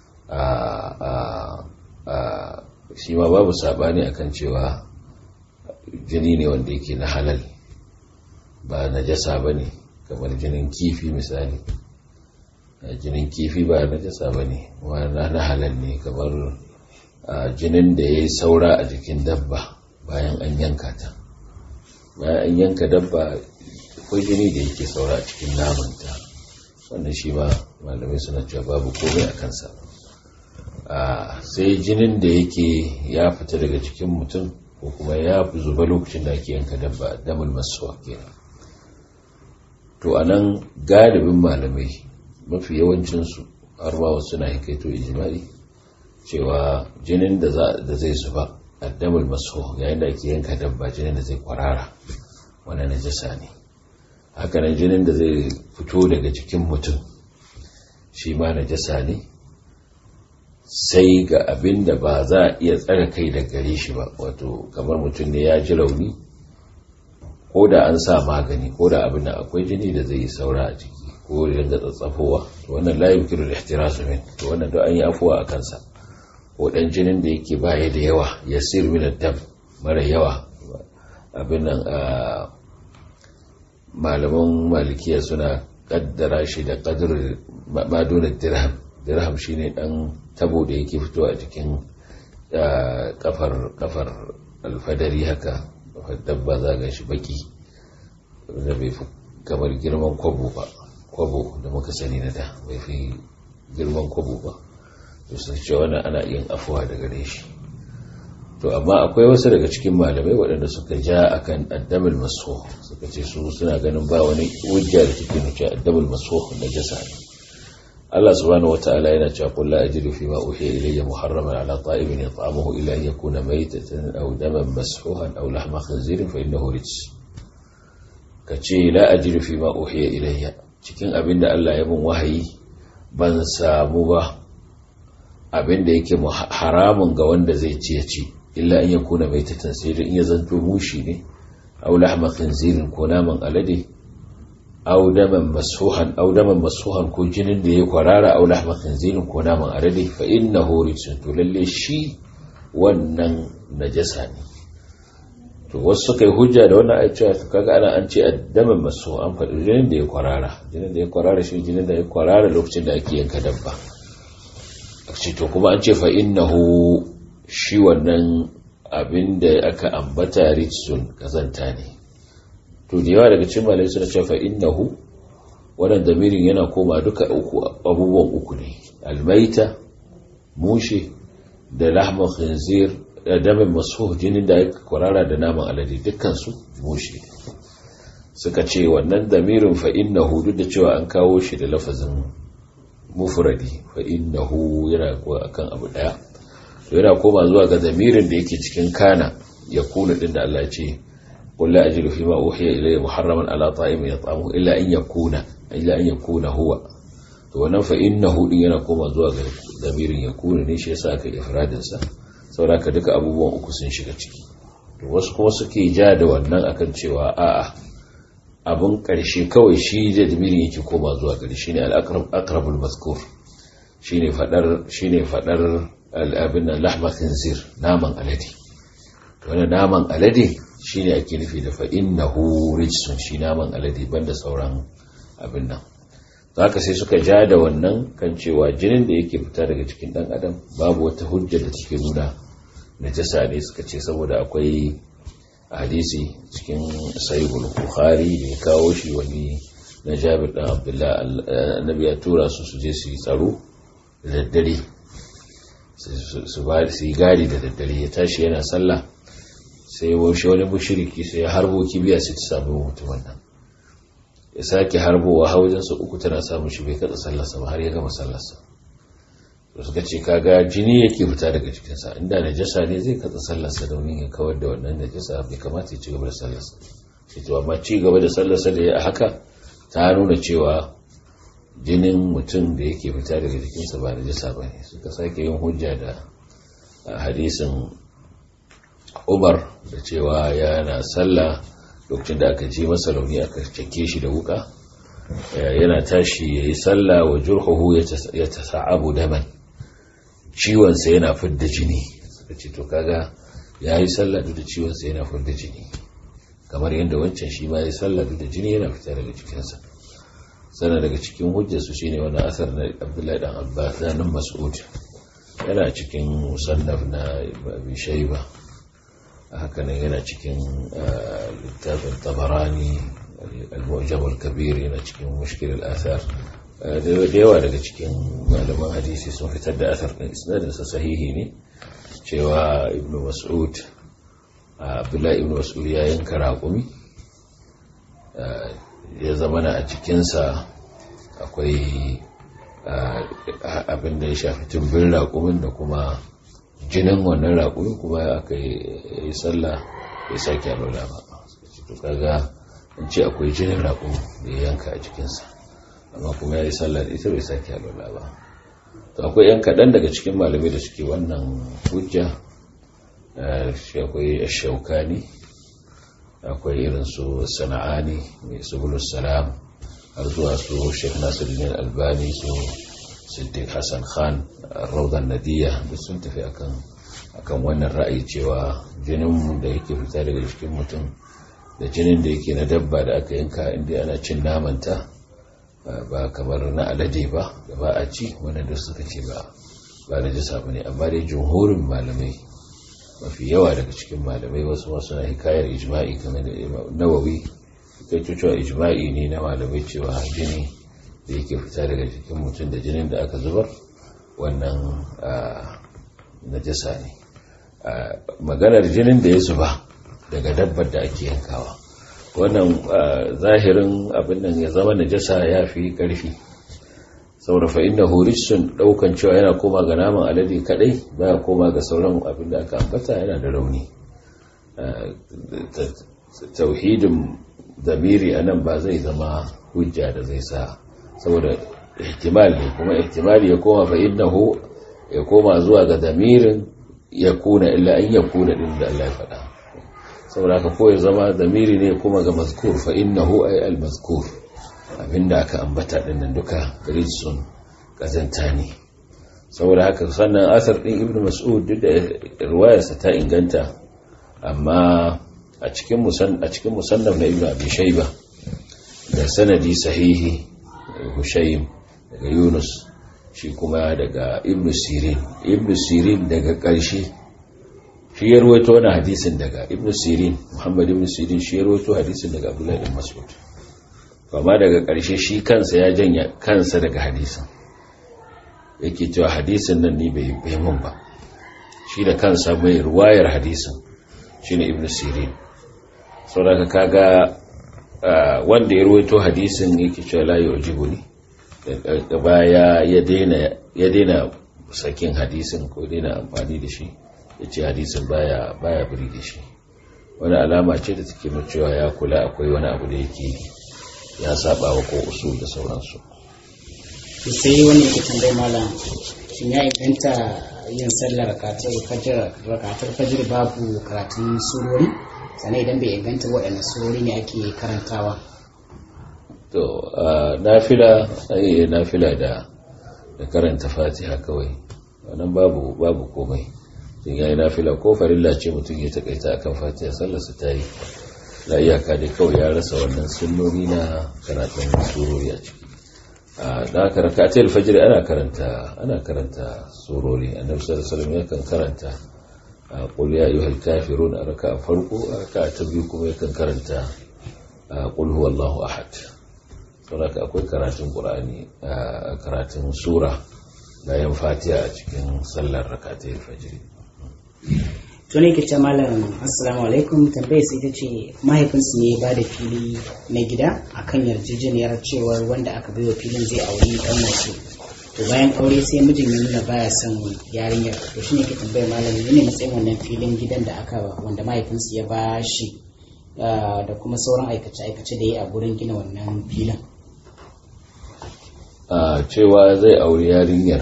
shi ma babu sabani akan cewa jini ne wanda yake na halal ba najasa ba ne kamar jinin kifi misali jinin kifi ba najasa ba ne na halal ne kamar jinin da ya yi saura a jikin dabba bayan an yanka ta bayan an yanka dabba akwai jini da yake saura a cikin namanta wannan shi ma malamai suna cewa babu komai a kansa sai jinin da yake ya fita daga cikin mutum ko kuma ya fi zuba lokacin da ake yanka dabba damar masuwa kenan to a nan galibin malamai mafi yawancinsu har ma wasu na hikaito ijimai cewa jinin da zai zuba a damar masuwa yayin da ake yanka dabba jinin da zai kwarara wani najasa ne hakanan jinin da zai fito daga cikin mutum shi ma najasa ne sai ga abin da ba za a iya tsare kai da gare shi ba wato kamar mutum ne ya ji rauni ko da an sa magani ko da abin da akwai jini da zai yi saura a ciki ko da yanga tsatsafowa to wannan layin kiro da ihtirasu min to wannan da an yi afuwa a kansa ko dan jinin da yake baya da yawa ya sir min dam mara yawa abin nan malaman malikiya suna kaddara shi da kadir madunar dirham dirham shine dan tabo da yake fitowa a cikin kafar kafar alfadari haka kafar dabba za ga shi baki da bai fi kamar girman kwabo ba kwabo da muka sani na da bai fi girman kwabo ba to sun ce wannan ana yin afuwa daga gare shi to amma akwai wasu daga cikin malamai waɗanda suka ja akan addamul maso suka ce su suna ganin ba wani hujja da take nuna addamul maso na jasa ne Allah subhanahu wataala yana cewa qul la ajidu fi ma uhiya ilayya muharraman ala ta'imin yat'amuhu illa an yakuna maytatan aw daman masfuhan aw lahma khinzirin fa innahu rijs kace la ajidu fi ma uhiya ilayya cikin abin da Allah ya mun wahayi ban samu ba abin da yake haramun ga wanda zai ci ya ci illa in ya kuna mai tatan sai da in ya zanto mushi ne aw lahma khinzirin ko naman alade aw daman masfuhan aw daman masfuhan ko jinin da ya kwarara aw lahma khinzirin ko naman alade fa innahu rijsun to lalle shi wannan najasa ne to wasu suka yi hujja da wannan ayat cewa kaga ana an ce addaman masu an faɗi jinin da ya kwarara jinin da ya kwarara shi jinin da ya kwarara lokacin da ake yanka dabba ce to kuma an ce fa innahu shi wannan abin da aka ambata rijsun kazanta ne to da yawa daga cikin malai suna cewa fa innahu wannan damirin yana koma duka uku abubuwan uku ne almaita mushe da lahman khinzir da damin masu jinin da ya kwarara da naman alade dukkansu mushe suka ce wannan damirin fa innahu duk da cewa an kawo shi da lafazin mufradi fa innahu yana akan abu daya to yana koma zuwa ga damirin da yake cikin kana ya kuna din da Allah ya ce qul la ajidu fi ma uhiya ilayya muharraman ala ta'imin yat'amuhu illa an yakuna illa an yakuna huwa to wannan fa innahu din yana koma zuwa ga damirin ya kuna ne shi yasa aka ifradin sa saboda duka abubuwan uku sun shiga ciki wasu kuma suke ja da wannan akan cewa a'a abun ƙarshe kawai shi da damiri yake koma zuwa gari shine al-aqrabul mazkur shine fadar shine fadar al-abin lahma khinzir naman alade to wannan naman alade shine ake nufi da fa innahu rijsun shi naman alade banda sauran abin nan haka sai suka ja da wannan kan cewa jinin da yake fita daga cikin dan adam babu wata hujja da take nuna najasa ne suka ce saboda akwai hadisi cikin sahihul bukhari da ya kawo shi wani na jabir dan abdullah annabi ya tura su su je su yi tsaro da daddare su ba su yi gadi da daddare ya tashi yana sallah sai washe wani mushriki sai ya harbo kibiya sai ta samu mutumin nan ya sake harbowa hawajensa uku tana samun shi bai katsa sallarsa ba har ya gama sallarsa da suka ce kaga jini yake fita daga cikinsa inda najasa ne zai katsa sallarsa domin ya kawar da wannan najasa bai kamata ya ci gaba da sallarsa sai to amma ci gaba da sallarsa da ya haka ta nuna cewa jinin mutum da yake fita daga jikinsa ba najasa ba ne suka sake yin hujja da hadisin umar da cewa yana sallah lokacin da aka je masa rauni aka cake shi da wuka yana tashi ya yi sallah wa jurhuhu ya tasa'abu daman ciwonsa yana fidda jini suka ce to kaga ya yi sallah duk da ciwonsa yana fidda jini kamar yadda wancan shi ma ya yi sallah duk da jini yana fita daga cikinsa sannan daga cikin hujjarsu shine wani asar na abdullahi dan abbas da nan mas'ud yana cikin musannaf na abi shayba haka nan yana cikin littafin tabarani al-mu'jam al-kabir yana cikin mushkil al-athar da yawa daga cikin malaman hadisi sun fitar da athar din isnadin sa sahihi ne cewa ibn mas'ud abdullahi ibn mas'ud ya yanka raƙumi ya zamana a cikinsa akwai abin da ya shafi tumbin raƙumin da kuma jinin wannan raƙumin kuma aka yi sallah bai sake alola ba to kaga in ce akwai jinin raƙumin da ya yanka a cikinsa amma kuma ya yi sallah da ita bai sake alola ba to akwai yan kaɗan daga cikin malamai da suke wannan hujja shi akwai shaukani akwai irin su sana'ani mai subulus salam har zuwa su sheikh nasiruddin albani su siddiq hassan khan raudan nadiya duk sun tafi akan akan wannan ra'ayi cewa jinin da yake fita daga jikin mutum da jinin da yake na dabba da aka yanka inda ana cin namanta ba kamar na alade ba da ba a ci wannan da suka ce ba ba na jisa ba ne amma dai jumhurin malamai mafi yawa daga cikin malamai wasu wasu na hikayar ijma'i kamar da nawawi kai cewa ijma'i ne na malamai cewa jini da yake fita daga jikin mutum da jinin da aka zubar wannan najasa ne maganar jinin da ya zuba daga dabbar da ake yankawa wannan zahirin abin nan ya zama najasa ya fi ƙarfi saboda fa inna horisun daukan cewa yana koma ga naman alade kadai baya koma ga sauran abin da aka ambata yana da rauni tauhidin zamiri a nan ba zai zama hujja da zai sa saboda ihtimal ne kuma ihtimali ya koma fa innahu ya koma zuwa ga zamirin ya kuna illa an ya kuna din da Allah ya faɗa saboda haka ko ya zama zamiri ne kuma ga mazkur fa innahu ay al mazkur abinda aka ambata din nan duka rijsun kazanta ne saboda haka sannan asar din ibnu mas'ud duk da riwayarsa ta inganta amma a cikin musan a cikin musannaf na ibnu abi shayba da sanadi sahihi hushaym daga yunus shi kuma daga ibnu sirin ibnu sirin daga ƙarshe shi ya ruwaito wani hadisin daga ibnu sirin muhammad ibnu sirin shi ya ruwaito hadisin daga abdullahi ibn mas'ud amma daga ƙarshe shi kansa ya janya kansa daga hadisin yake cewa hadisin nan ni bai bai mun ba shi da kansa mai ruwayar hadisin shine ibnu sirin saboda kaga wanda ya ruwaito hadisin yake cewa la yu'jibuni da baya ya daina ya daina sakin hadisin ko daina amfani da shi yace hadisin baya baya buri da shi wani alama ce da take nuna cewa ya kula akwai wani abu da yake ya saba wa ko usul da sauransu sai wani yake tambayi malam shin ya inganta yin sallar rakatar fajir babu karatun surori sannan idan bai inganta waɗanne surori ne ake karantawa to nafila ai nafila da da karanta fatiha kawai wannan babu babu komai sun yayi nafila ko farilla ce mutum ya takaita akan fatiha sallar su ta yi la iyaka dai kawai ya rasa wannan sunnoni na karatun surori a ciki da aka rakatai alfajir ana karanta ana karanta surori annabi sallallahu alaihi wasallam yakan karanta qul ya ayyuhal kafirun a raka'a farko a raka'a ta biyu kuma yakan karanta qul huwallahu ahad saboda akwai karatun qur'ani karatun sura bayan fatiha a cikin sallar rakatai alfajir to ne kice malam assalamu alaikum tambayar sai ta ce mahaifinsu ne ba da fili na gida akan yarjejeniyar cewar wanda aka baiwa filin zai auri dan wasu to bayan aure sai mijin ya nuna baya son yarinyar to shine ke tambayar malam ne matsayin wannan filin gidan da aka wanda mahaifinsu ya ba shi da kuma sauran aikace-aikace da ya a gurin gina wannan filin a cewa zai auri yarinyar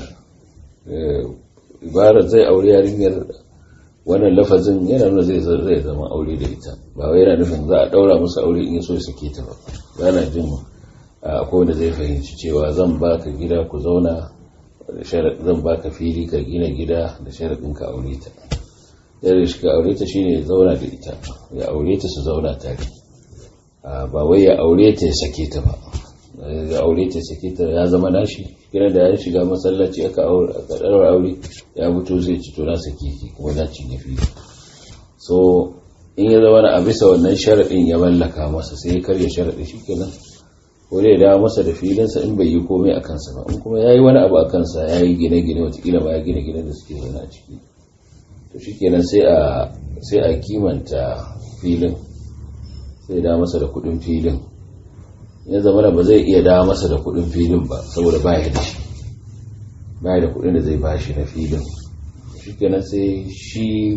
ibarar zai auri yarinyar wannan lafazin yana nuna zai zai zama aure da ita ba wai yana nufin za a daura musu aure in so sake ta ba ba na jin akwai wanda zai fahimci cewa zan baka gida ku zauna zan baka fili ka gina gida da sharaɗin ka aure ta yadda shi ka aure ta shine ya zauna da ita ya aure ta su zauna tare ba wai ya aure ta ya sake ta ba ya aure ta sake ta ya zama nashi kira da ya shiga masallaci aka ɗaura aure ya fito zai ci to na sake ki kuma na cinye fili so in ya zama a bisa wannan sharaɗin ya mallaka masa sai ya karya sharaɗin shi kenan ko dai dawo masa da filinsa in bai yi komai a kansa ba in kuma ya yi wani abu a kansa ya yi gine-gine watakila ba ya gine-gine da suke zaune a ciki to shi kenan sai a kimanta filin sai dawo masa da kuɗin filin ya zama ba zai iya dawo masa da kudin filin ba saboda baya da shi baya da kudin da zai bashi na filin shi kenan sai shi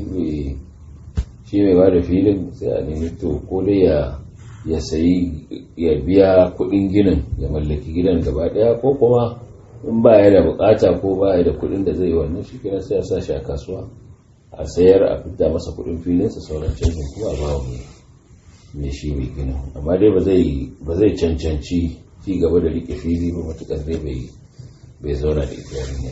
mai ba da filin sai a nemi to ko dai ya ya sayi ya biya kudin ginin ya mallaki gidan gaba daya ko kuma in baya da bukata ko baya da kudin da zai wannan shi kenan sai a sa shi a kasuwa a sayar a fita masa kudin filinsa sauran canjin kuma a bawa mai mai shi mai gina amma dai ba zai cancanci ci gaba da rike fili ba matukar dai bai zauna da ita yarinya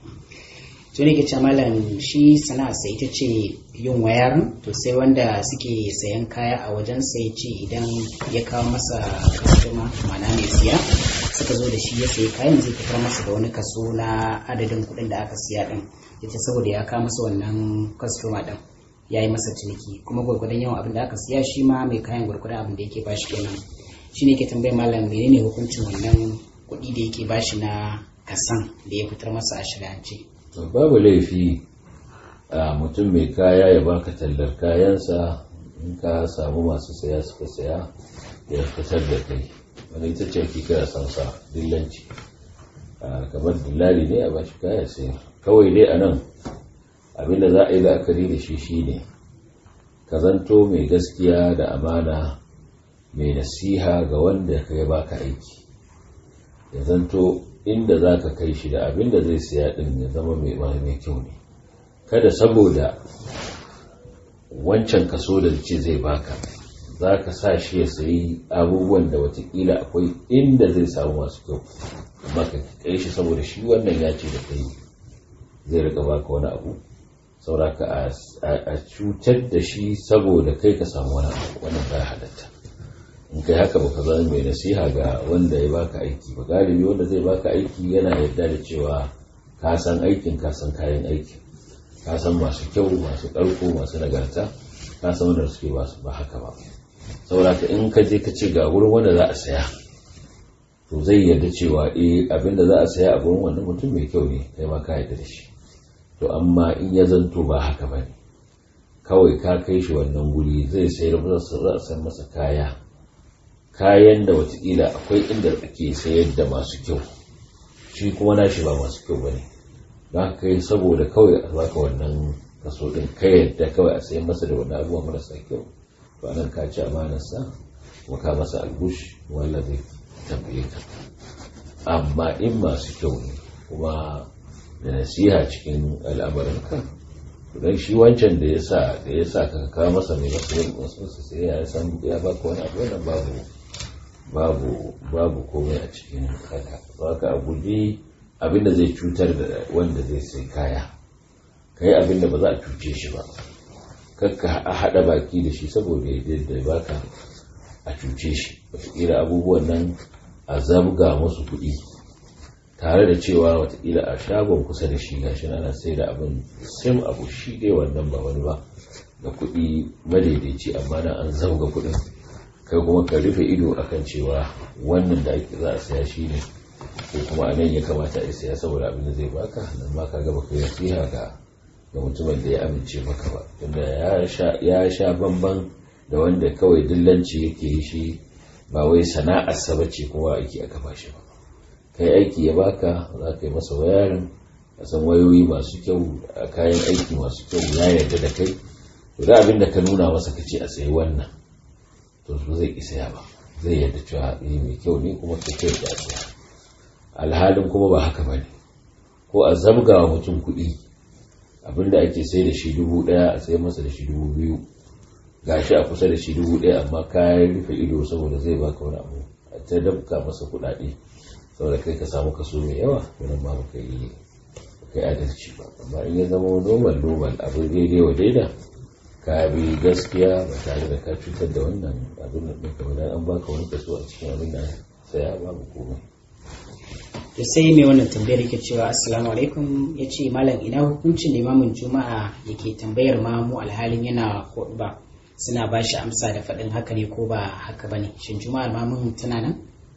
to ne ke ce malam shi sana'a sai ita ce yin wayar to sai wanda suke sayan kaya a wajen sai ce idan ya kawo masa kastoma mana mai siya suka zo da shi ya sayi kayan zai fitar masa da wani kaso na adadin kuɗin da aka siya din yace saboda ya kawo masa wannan kastoma din ya yi masa ciniki kuma gwargwadon yawan abin da aka siya shi ma mai kayan gwargwadon abin da yake bashi kenan shi ne ke tambayar malam menene hukuncin wannan kuɗi da yake bashi na kasan da ya fitar masa a shirance babu laifi a mutum mai kaya ya baka tallar kayansa in ka samu masu saya suka saya ya fitar da kai wani ita ce ake kira sansa dillanci kamar dillali ne a bashi kaya sai kawai dai a nan abinda za a yi la'akari da shi shine ka zanto mai gaskiya da amana mai nasiha ga wanda ka ya baka aiki ya zanto inda za ka kai shi da abinda zai siya din ya zama mai mai kyau ne kada saboda wancan kaso da ce zai baka za ka sa shi ya sayi abubuwan da watakila akwai inda zai samu masu kyau amma ka kai shi saboda shi wannan ya ce da kai zai rika baka wani abu sauraka a cutar da shi saboda kai ka samu wani abu wannan baya halatta in kai haka baka zama mai nasiha ga wanda ya baka aiki ba galibi wanda zai baka aiki yana yarda da cewa ka san aikin ka san kayan aiki ka san masu kyau masu ƙarko masu nagarta ka san wanda suke ba haka ba sauraka in ka je ka ce ga wurin wanda za a saya to zai yarda cewa eh abinda za a saya a gurin wannan mutum mai kyau ne kai ma ka yarda da shi to amma in ya zanto ba haka ba ne kawai ka kai shi wannan guri zai sayar za a san masa kaya kayan da watakila akwai inda ake sayar da masu kyau shi kuma nashi ba masu kyau ba ne ba kai saboda kawai a baka wannan kaso din ka yadda kawai a sayan masa da wani abubuwa marasa kyau to anan ka ci amanarsa kuma ka masa albush wanda zai tambaye ka amma in masu kyau ne kuma da nasiha cikin al'amuranka don shi wancan da ya sa da ya sa ka kawo masa mai masu yin wasu sai ya san ya baka wani abu wannan babu babu babu komai a cikin haka haka a guji abin da zai cutar da wanda zai sai kaya ka yi abin da ba za a cuce shi ba kakka a haɗa baki da shi saboda ya da baka a cuce shi wataƙila abubuwan nan a zabga musu kuɗi tare da cewa watakila a shagon kusa da shi gashi ana sai da abin sim abu shi dai wannan ba wani ba da kuɗi madaidaici amma na an zauga kuɗin kai kuma ka rufe ido akan cewa wannan da ake za a saya shi ne ko kuma a nan ya kamata a saya saboda abin da zai baka nan ma ka gaba ka nasiha ga ga mutumin da ya amince maka ba tunda ya sha bamban da wanda kawai dillanci yake yi shi ba wai sana'arsa bace kowa aiki aka ba shi ba kai aiki ya baka za ka yi masa wayarin a san wayoyi masu kyau a kayan aiki masu kyau ya yarda da kai to da abin da ka nuna masa ka ce a sayi wannan to su zai ki saya ba zai yarda cewa eh mai kyau ne kuma ka kai da saya alhalin kuma ba haka bane ko a zabga wa mutum kuɗi abin da ake sai da shi dubu ɗaya a sai masa da shi dubu biyu gashi a kusa da shi dubu ɗaya amma kayan rufe ido saboda zai baka wani abu a ta dabka masa kuɗaɗe saboda kai ka samu kaso mai yawa wannan ma baka yi kai adalci ba amma in ya zama normal normal abin daidai wa daida ka bi gaskiya ba tare da ka cutar da wannan abin da ɗinka ba an baka wani kaso a cikin abin da saya babu komai to sai mai wannan tambayar yake cewa assalamu alaikum ya ce malam ina hukuncin limamin juma'a yake tambayar mamu alhalin yana ba suna ba shi amsa da faɗin haka ne ko ba haka ba ne shin juma'ar mamun tana nan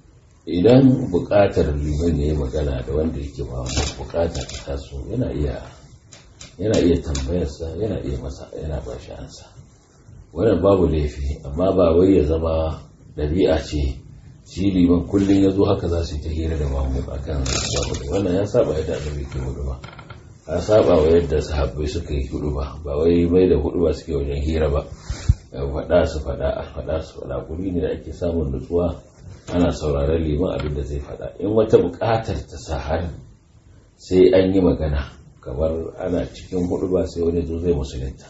idan buƙatar liman ya yi magana da wanda yake ba buƙata ta taso yana iya yana iya tambayarsa yana iya masa yana ba shi ansa wannan babu laifi amma ba wai ya zama ɗabi'a ce shi liman kullum ya zo haka za su yi ta hira da mamu a kan babu wannan ya saba yadda annabi ke hudu ba ya saba wa yadda sahabbai suka yi hudu ba ba wai mai da hudu ba suke wajen hira ba faɗa su faɗa a faɗa su faɗa guri ne da ake samun nutsuwa ana sauraron liman abin da zai faɗa in wata buƙatar ta sa har sai an yi magana kamar ana cikin hudu ba sai wani zo zai musulunta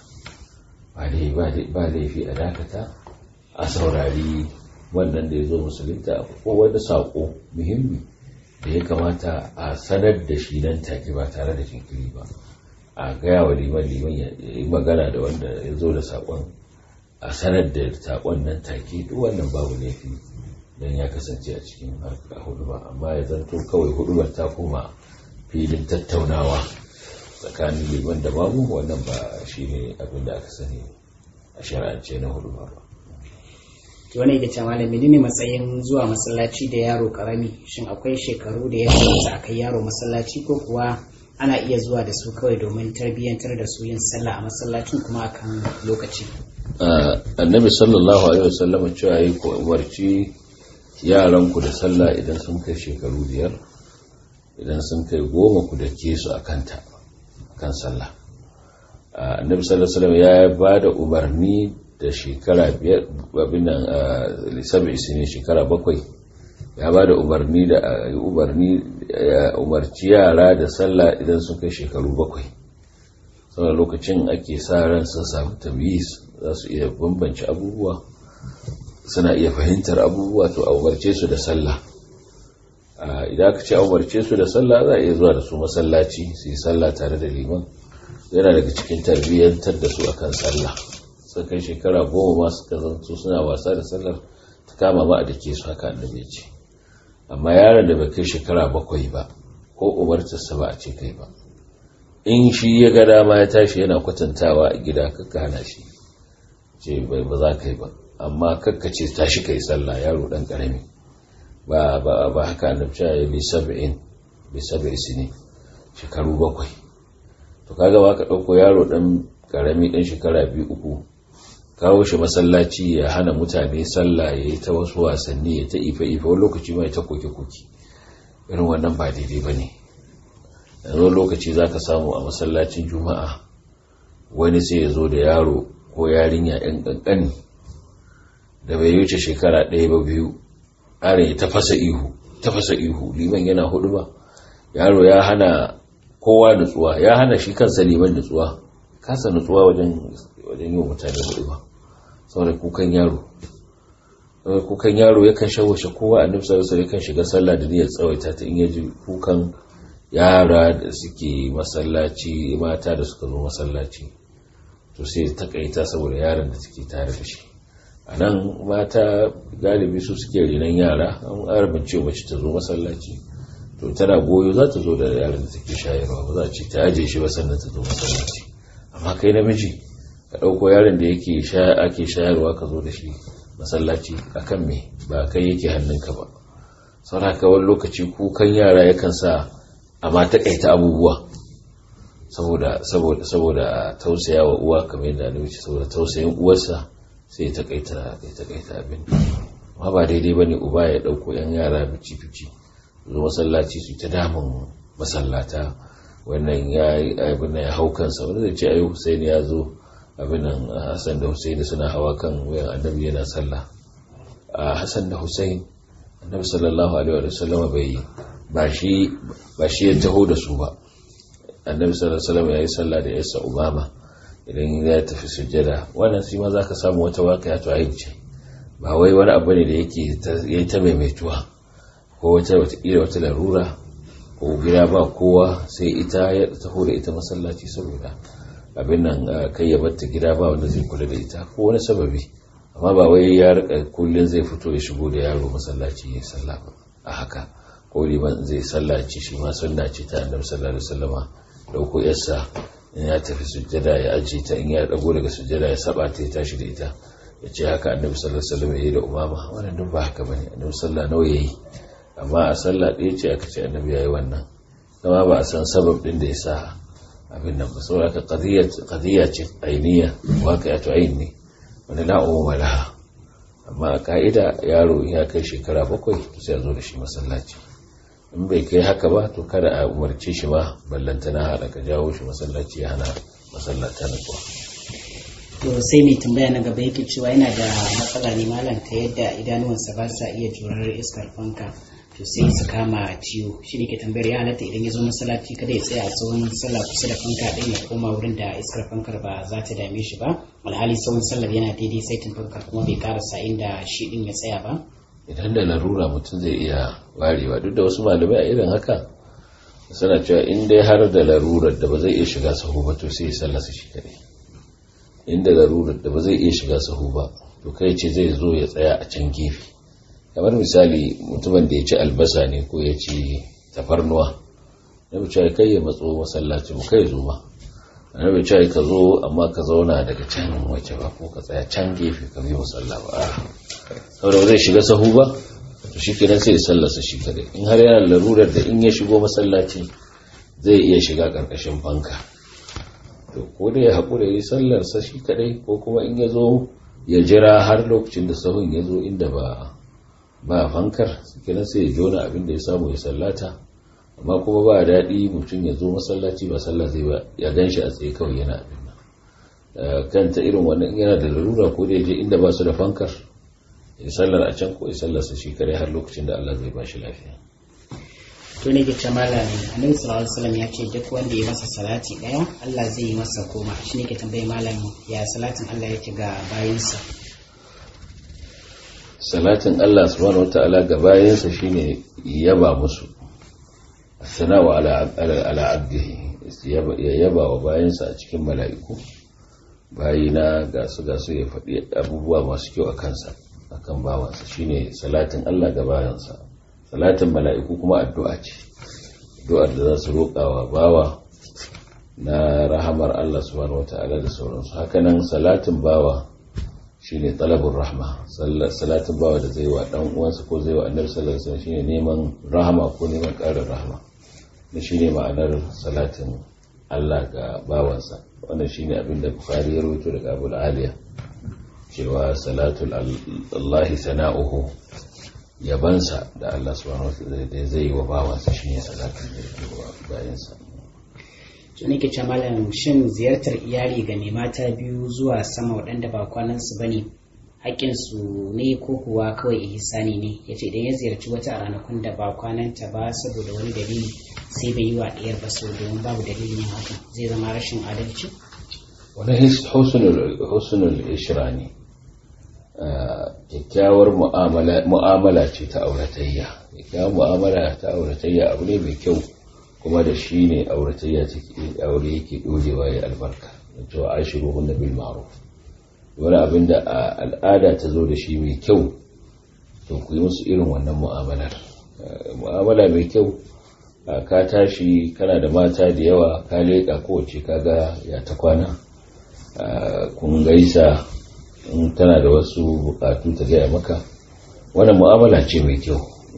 ba laifi a dakata a saurari wannan da ya zo musulunta ko wani saƙo muhimmi da ya kamata a sanar da shi nan take ba tare da jinkiri ba a gaya wa liman liman ya yi magana da wanda ya zo da saƙon a sanar da saƙon nan take duk wannan babu laifi don ya kasance a cikin harka hudu ba amma ya zanto kawai hudu ta koma filin tattaunawa tsakanin liman da babu wannan ba shi ne abin da aka sani a shari'ance na hudu ba to wani da cewa da menene matsayin zuwa masallaci da yaro karami shin akwai shekaru da ya kamata a kai yaro masallaci ko kuwa ana iya zuwa da su kawai domin tarbiyyantar da su yin sallah a masallacin kuma akan lokaci annabi sallallahu alaihi wasallam cewa yi ku umarci yaranku da sallah idan sun kai shekaru biyar idan sun kai goma ku da ke su a kanta kan sallah annabi sallallahu alaihi wasallam ya ba da umarni da shekara biyar abin nan lissabi ne shekara bakwai ya ba da umarni da umarni umarci yara da sallah idan sun kai shekaru bakwai saboda lokacin ake sa ran sun samu tamyiz za su iya bambance abubuwa suna iya fahimtar abubuwa to a umarce su da sallah idan aka ce a umarce su da sallah za a iya zuwa da su masallaci su yi sallah tare da liman yana daga cikin tarbiyyantar da su akan sallah sun kai shekara goma ma suka zanto suna wasa da sallar ta kama ma a dake su haka annabi ce amma yaron da bai kai shekara bakwai ba ko umartarsa ba a ce kai ba in shi ya ga dama ya tashi yana kwatantawa a gida kakka hana shi ce bai ba za ka yi ba amma kakka ce tashi kai sallah yaro dan karami ba ba ba haka annabi ya bi sab'in bi sab'i sini shekaru bakwai to kaga ba ka dauko yaro dan karami dan shekara biyu uku kawo shi masallaci ya hana mutane sallah ya yi ta wasu wasanni ya ta ife ife wani lokaci mai ta koke koke irin wannan ba daidai ba ne yanzu lokaci za ka samu a masallacin juma'a wani sai ya zo da yaro ko yarinya yan ƙanƙani da bai wuce shekara ɗaya ba biyu ƙarin ya tafasa ihu tafasa ihu liman yana hudu ba yaro ya hana kowa nutsuwa ya hana shi kansa liman nutsuwa kasa nutsuwa wajen wajen yi wa mutane hudu ba saboda kukan yaro kukan yaro yakan shawashe kowa a nufsar sa yakan shiga sallah da niyyar tsawaita ta in yaji kukan yara da suke masallaci mata da suka zo masallaci to sai takaita saboda yaran da suke tare da shi a nan mata galibi su suke renon yara an arabin ce mace ta zo masallaci to tana goyo za ta zo da yaran da suke shayarwa ba za a ce ta aje shi ba sannan ta zo masallaci amma kai namiji ka ɗauko yaron da yake ake shayarwa ka zo da shi masallaci akan me ba kai yake hannunka ba saboda wani lokaci kukan yara yakan sa amma takaita abubuwa saboda saboda saboda tausaya wa uwa kamar yadda annabi ce saboda tausayin uwarsa sai ta kaita ya takaita abin amma ba daidai bane uba ya dauko yan yara bici bici zo masallaci su ta damun masallata wannan ya abin ya hau kansa wanda zai ce ayi Hussein ya zo abin nan Hassan da Hussein suna hawa kan wayan annabi yana sallah a Hassan da Hussein annabi sallallahu alaihi wa sallam bai ba shi ba shi ya taho da su ba annabi sallallahu alaihi wasallam yayi sallah da yasa umama idan ya tafi sujjada wannan shi ma zaka samu wata waƙiya to ayi ce ba wai wani abu ne da yake yayi ta maimaituwa ko wata wata ira wata larura ko gida ba kowa sai ita ya taho da ita masallaci saboda abin nan kai ya batta gida ba wanda zai kula da ita ko wani sababi amma ba wai ya rika kullun zai fito ya shigo da yaro masallaci ya sallah a haka ko liman zai sallaci shi ma sunna ce ta annabi sallallahu alaihi wasallama dauko yarsa in ya tafi sujjada ya ajiye ta in ya dago daga sujjada ya saba ta ya tashi da ita ya ce haka annabi sallallahu alaihi wasallam yayi da umama wannan duk ba haka bane annabi sallallahu nawa yayi amma a sallah ɗaya ce aka ce annabi yayi wannan kuma ba a san sabab din da yasa abin nan ba saboda ka qadiyya qadiyya ce ainiya waqi'atu ayn ne wanda la umma laha amma a ka'ida yaro in ya kai shekara bakwai sai a zo da shi masallaci in bai kai haka ba to kada a umarce shi ba ballantana haɗa ka jawo shi masallaci ya hana masallata na kuwa to sai mai tambaya na gaba yake cewa yana da matsala ne malam ta yadda idanuwansa ba sa iya jurar iskar fanka to sai su kama ciwo shi ne ke tambayar ya halatta idan ya zo masallaci kada ya tsaya a tsawon sallah kusa da fanka ɗin ya koma wurin da iskar fankar ba za ta dame shi ba alhali tsawon sallar yana daidai saitin fankar kuma bai karasa inda shi ɗin ya tsaya ba idan da larura mutum zai iya warewa duk da wasu malamai a irin haka suna cewa in dai har da larurar da ba zai iya shiga sahu ba to sai ya sallasa shi kadai inda larurar da ba zai iya shiga sahu ba to kai ce zai zo ya tsaya a can gefe kamar misali mutumin da ya ci albasa ne ko ya ci tafarnuwa na bi cewa kai ya matso masallaci mu kai zo ma na bi cewa ka zo amma ka zauna daga can wace ba ko ka tsaya can gefe ka bi musalla ba saboda ba zai shiga sahu ba to shi kenan sai ya sallasa shi kadai in har yana larurar da in ya shigo masallaci zai iya shiga karkashin fanka to ko da ya haƙura ya yi sallarsa shi kadai ko kuma in ya zo ya jira har lokacin da sahun ya zo inda ba ba fankar kenan sai ya jona abin da ya samu ya sallata amma kuma ba daɗi mutum ya zo masallaci ba sallah zai ba ya gan shi a tsaye kawai yana abin nan kanta irin wannan yana da larura ko da ya je inda ba su da fankar ya sallar a can ko ya sallarsa shi kare har lokacin da Allah zai ba shi lafiya to ne ke malam annabi sallallahu alaihi wasallam ya ce duk wanda ya masa salati daya Allah zai yi masa goma shi ne ke tambaye malam ya salatin Allah yake ga bayinsa salatin Allah subhanahu wataala ga bayinsa shine yaba musu sana'u ala ala abdihi ya yaba wa bayinsa a cikin mala'iku bayina ga su ga su ya faɗi abubuwa masu kyau a kansa akan bawansa shine salatin Allah ga bayansa salatin mala'iku kuma addu'a ce addu'ar da za su roƙa wa bawa na rahamar Allah subhanahu wata'ala da sauransu hakanan salatin bawa shine talabur rahma salatin bawa da zai wa dan uwansa ko zai wa annabi sallallahu alaihi wasallam shine neman rahama ko neman ƙarin rahama da shine ma'anar salatin Allah ga bawansa wannan shine abin da Bukhari ya rawaito daga Abu Aliya cewa salatul Allah sana'uhu yabansa da Allah subhanahu wataala da zai yi wa bawansa shine salatul da yake wa bayansa to nake ce malam shin ziyartar iyali ga mai mata biyu zuwa sama waɗanda ba kwanan su bane haƙƙinsu ne ko kuwa kawai ihsani ne ya ce idan ya ziyarci wata a ranakun da ba kwananta ba saboda wani dalili sai bai yi wa ɗayar ba so domin babu dalilin yin hakan zai zama rashin adalci wani husnul ishra ne kyakkyawar mu'amala ce ta auratayya kyakkyawar mu'amala ta auratayya abu ne mai kyau kuma da shi ne auratayya aure yake dorewa ya albarka cewa ashiru hunna bil ma'ruf wani abin da al'ada ta zo da shi mai kyau to ku yi musu irin wannan mu'amalar mu'amala mai kyau ka tashi kana da mata da yawa ka leƙa kowace kaga ya ta kwana kun gaisa in tana da wasu bukatu ta gaya maka wannan mu'amala ce mai kyau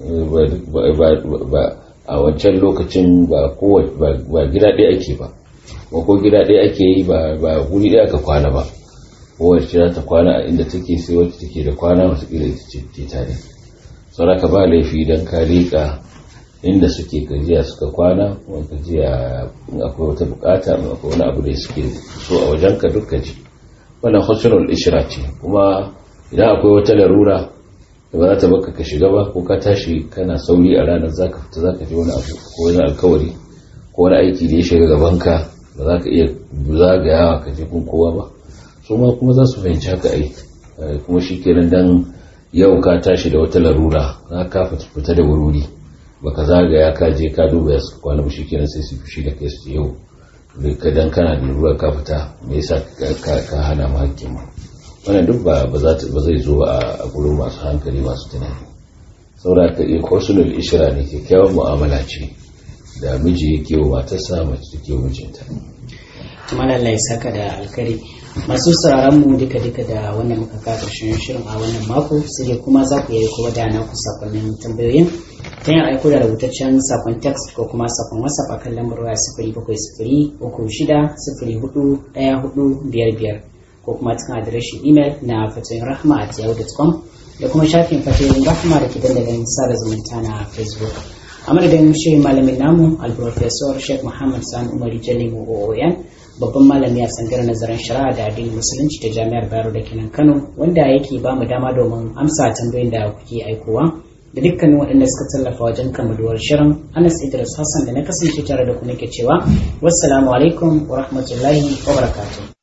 a wancan lokacin ba gida ɗaya ake ba ko gida ɗaya ake yi ba guri ɗaya ka kwana ba kowace za ta kwana a inda take sai wacce take da kwana masu ƙila ita ce tare sauraka ba laifi don ka leƙa inda suke gajiya suka kwana kuma gajiya in akwai wata bukata in akwai wani abu da suke so a wajen ka duk ji wannan husnul ishra ce kuma idan akwai wata larura da ba za ta baka ka shiga ba ko ka tashi kana sauri a ranar zaka fita zaka je wani abu ko wani alkawari ko wani aiki da ya shiga gaban ka ba za ka iya zagayawa ka je kun kowa ba su ma kuma za su fahimci haka ai kuma shi kenan dan yau ka tashi da wata larura za ka fita da wuri baka zagaya ka je ka duba ya suka kwana shi kenan sai su fushi da kai su yau ka dan kana da larura ka fita me yasa ka hana mu hakkin mu wannan duk ba ba zai zo a gurin masu hankali masu tunani saboda ka iya husnul ishra ne kyakkyawan mu'amala ce da miji yake wa matarsa mace take wa mijinta kuma lallai ya saka da alkari masu sauraron mu duka duka da wannan muka ka karshen shirin a wannan mako sai dai kuma za ku yi kowa da na ku sakonnin tambayoyin ta yin aiko da rubutaccen sakon text ko kuma sakon whatsapp akan lambar waya sifiri bakwai sifiri uku shida sifiri hudu ɗaya hudu biyar biyar ko kuma cikin adireshin imel na fatoyin rahma at yahoo.com da kuma shafin fatoyin rahma da ke dandalin sada zumunta na facebook a madadin shirin malamin namu alprofesor sheikh muhammad sani umari jalimu ooyan babban malami a tsangar nazarin shari'a da addinin musulunci ta jami'ar bayero da kenan kano wanda yake ba mu dama domin amsa tambayoyin da kuke aikowa da dukkanin waɗanda suka tallafa wajen kammaluwar shirin anas idris hassan da na kasance tare da ku nake cewa wassalamu alaikum wa rahmatullahi wa barakatuh